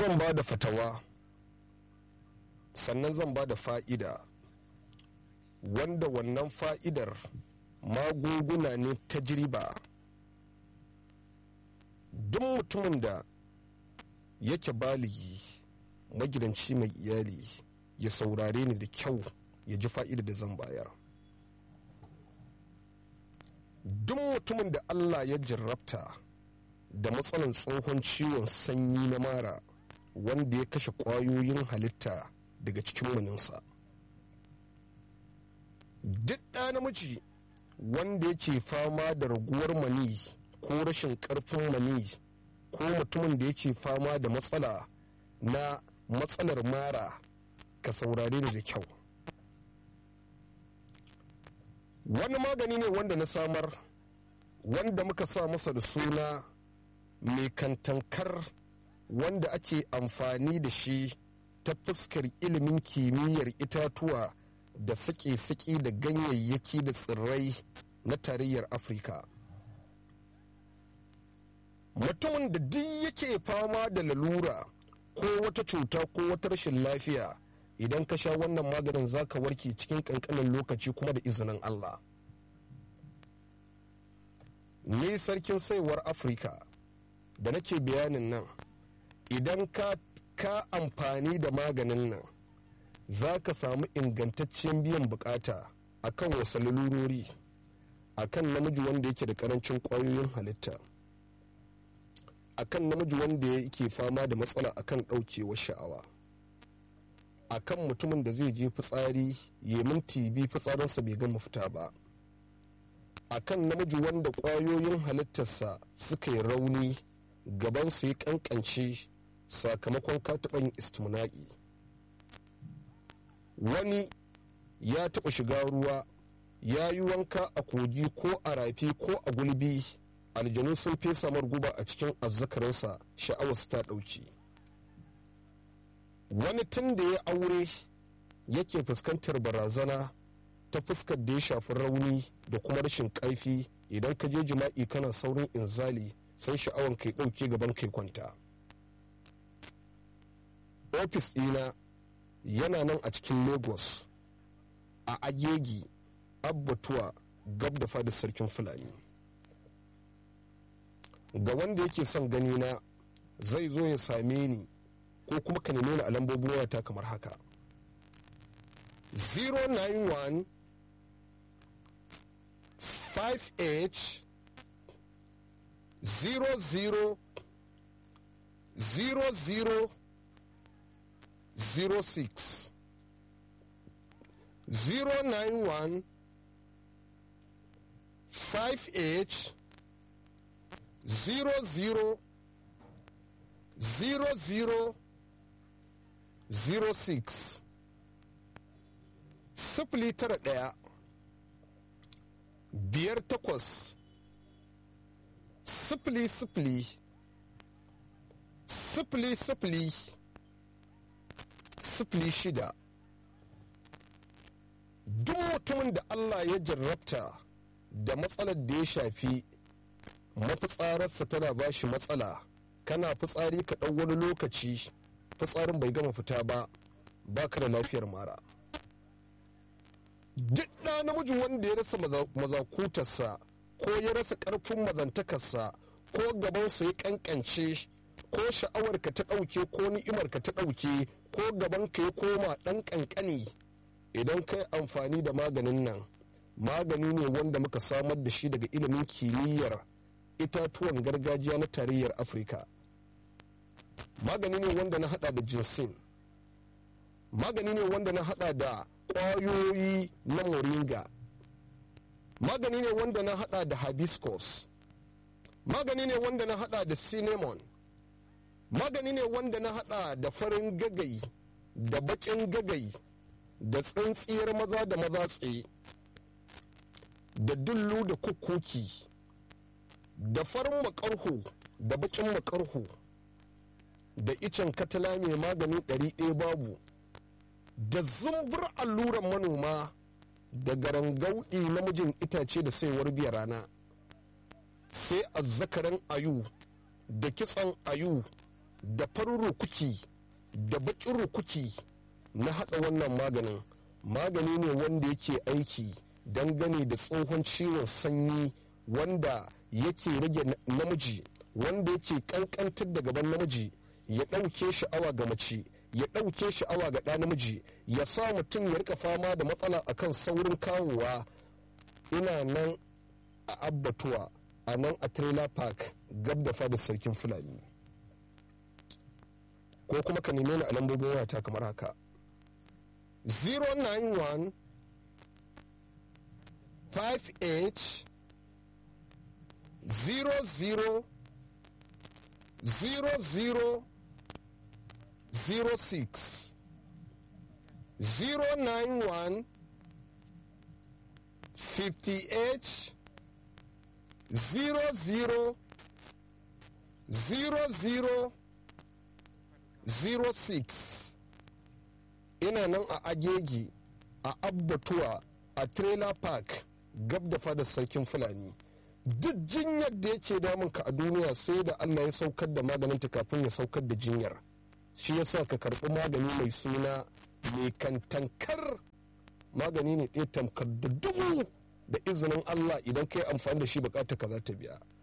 zan ba da fatawa sannan zan ba da fa'ida wanda wannan fa'idar magunguna ne ta jiriba duk mutumin da yake baligi magidanci mai iyali ya saurare ni da kyau ya ji fa'ida da zan bayar duk mutumin da allah ya jarrabta da matsalan tsohon ciwon sanyi na mara wanda ya kashe ƙwayoyin halitta daga cikin maninsa duk ɗa namiji wanda yake fama da raguwar mani ko rashin ƙarfin mani ko mutumin da yake fama da matsala na matsalar mara ka saurare ni da kyau wani magani ne wanda na samar wanda muka sa masa da suna mai kantankar wanda ake amfani da shi ta fuskar ilimin kimiyyar itatuwa da sake-sake da ganyayyaki da tsirrai na tarayyar afirka mutumin da duk yake fama da lalura ko wata cuta ko wata rashin lafiya idan ka sha wannan maganin zaka warke cikin kankanin lokaci kuma da izinin allah ni sarkin saiwar afirka da nake bayanin nan idan ka ka amfani da maganin nan za ka samu ingantaccen biyan bukata a kan wasu lalurori a kan namiji wanda yake da karancin kwayoyin halitta a kan namiji wanda yake fama da matsala a kan ɗaukewar sha'awa a kan mutumin da zai je fitsari ya minti bi fitsarinsa bai gama fita ba a kan namiji wanda kwayoyin halittarsa suka yi rauni gabansa ya kankance sakamakon kataɓan istimna'i wani ya taɓa shiga ruwa ya yi wanka a kogi ko a rafi ko a gulbi aljanu sun fesa guba a cikin azzakarinsa sha'awarsa ta ɗauki wani tun da ya aure yake fuskantar barazana ta fuskar da ya shafi rauni da kuma rashin ƙarfi idan ka je jima'i kana saurin inzali sai sha'awar kai ɗauke gaban kai kwanta ofis ɗina yana nan a cikin lagos a agegi abbatuwa gab da fadar sarkin fulani ga wanda yake son gani na zai zo ya same ni ko kuma ka nemi a lambobin wayata kamar haka 091 5h 00 00 06 091 5H 00 00 06 sifili tara ɗaya biyar takwas sifili sifili sifili sifili sifili shida duk mutumin da Allah ya jarrabta da matsalar da ya shafi mafitsararsa tana ba shi matsala kana fitsari ka ɗau wani lokaci fitsarin bai gama fita ba ba ka da lafiyar mara duk ɗa namiji wanda ya rasa mazakutarsa ko ya rasa ƙarfin mazantakarsa ko gabansa ya ƙanƙance ko sha'awarka ta ɗauke ko ni'imarka ta ɗauke ko gabanka ya koma ɗan ƙanƙani idan kai amfani da maganin nan magani ne wanda muka samar da shi daga ilimin kimiyyar itatuwan gargajiya na tarayyar afirka magani ne wanda na hada da jinsin magani ne wanda na hada da ƙwayoyi na moringa magani ne wanda na hada da hibiscus magani ne wanda na hada da cinnamon magani ne wanda na hada da farin gagai da bakin gagai da tsintsiyar maza da maza tsaye da dullu da kukuki da farin makarhu da bakin makarhu da icen katala mai magani ɗari ɗaya babu da zumbur alluran manoma da garangauɗi namijin itace da saiwar biya rana sai azzakaran ayu da kitsan ayu da farin rukuki da baƙin rukuki na haɗa wannan maganin magani ne wanda yake aiki dangane da tsohon ciwon sanyi wanda yake rage namiji wanda yake kankantar da gaban namiji ya ɗauke sha'awa ga mace ya ɗauke sha'awa ga ɗa namiji ya sa mutum ya rika fama da matsala akan saurin kawowa ina nan a abbatuwa a nan a trailer park gab da fadar sarkin fulani ko kuma ka neme ni a lambobin wayata kamar haka 091 58 00 00 06 091 58 00 00 06 ina nan a agegi a abbatuwa a trailer park gab da fadar sarkin fulani duk jinyar da yake damunka a duniya sai da allah ya saukar da maganinta kafin ya saukar da jinyar shi yasa ka karɓi magani mai suna mai kantankar magani ne ɗaya tamkar da dubu da izinin allah idan ka yi amfani da shi bukata ka za ta biya